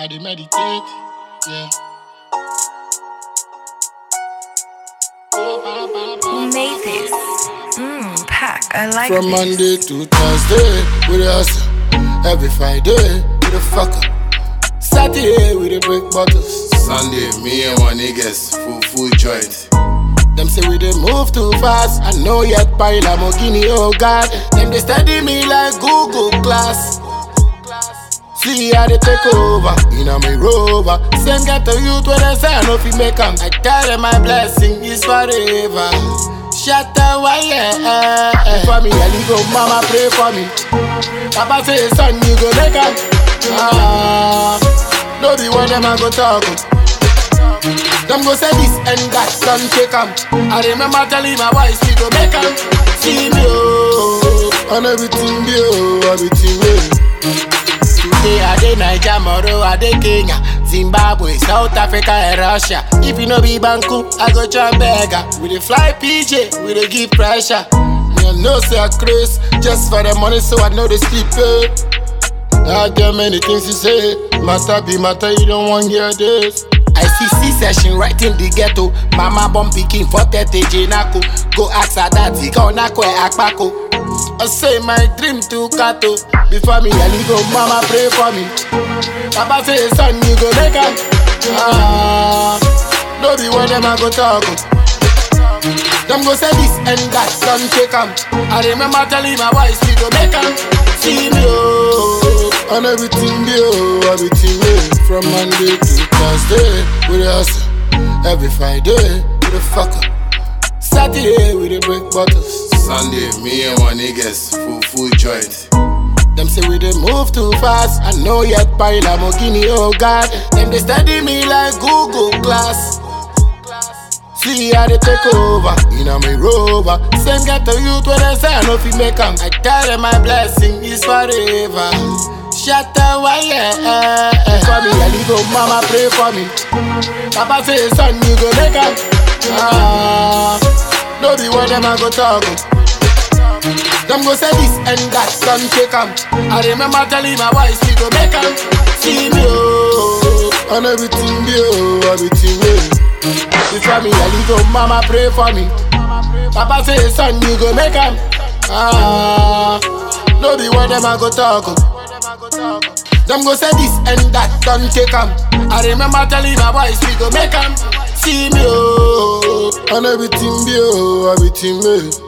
I dey meditate, yeah. Who made this? Mmm, pack. I like From this. Monday to Thursday, we dey hustle. Every Friday, we dey fuck up. Saturday, we dey break bottles. Sunday, me and my niggas, full full joint. Them say we dey move too fast. I know yet by Lamborghini, oh God. Them they study me like Google class. See how they take over, in a me rover. Same get to youth when they say I know if you make 'em. I tell them my blessing is forever. Shut the wire. For me, I go, mama pray for me. Papa say, son, you go make 'em. Ah, no be one them I go talk. oh. Them go say this and that, son take 'em. I remember telling my wife, we go make 'em. See me, oh, and everything, be, oh, everything, well. Today I dey Naija, tomorrow I dey Kenya, Zimbabwe, South Africa and Russia. If you no be Banku, I go try beggar. We dey fly PJ, we dey give pressure. Me I know say I craze just for the money, so I know they sleep. Eh. I get many things to say, matter be matter, you don't want hear this. I see C-session right in the ghetto. Mama born pikin for 30 Jenako. Go ask her daddy, go nako e akpako. I say my dream to Kato. Before me, I go, mama pray for me. Papa say, son, you go make 'em. Ah, no be one them I go talk. oh. Them go say this and that, son, take 'em. I remember telling my wife, we go make 'em. See me, oh, and everything, be, oh, everything, yeah. From Monday to Thursday, we dey hustle. Every Friday, we dey fuck up. Saturday, we dey break bottles. Sunday, me and my niggas, full full joint. Them say we dey move too fast. I know yet by Lamborghini, oh God. Them they study me like Google class. See how they take over, in a me rover. Same get to youth when they say I know if you make 'em. I tell them my blessing is forever. Shut the wire. For me, I go, mama pray for me. Papa say, son, you go make 'em. Ah, no be one them I go talk. oh. Them go say this and that, son take 'em. I remember telling my wife, we go make 'em. See me, oh, and everything, be, oh, everything, well. Before me, I go, mama pray for me. Papa say, son, you go make 'em. Ah, no be one them I go talk. oh. Them go say this and that, don't take 'em. I remember telling my boys, we go make 'em. See me, oh, and everything, be, oh, everything, well.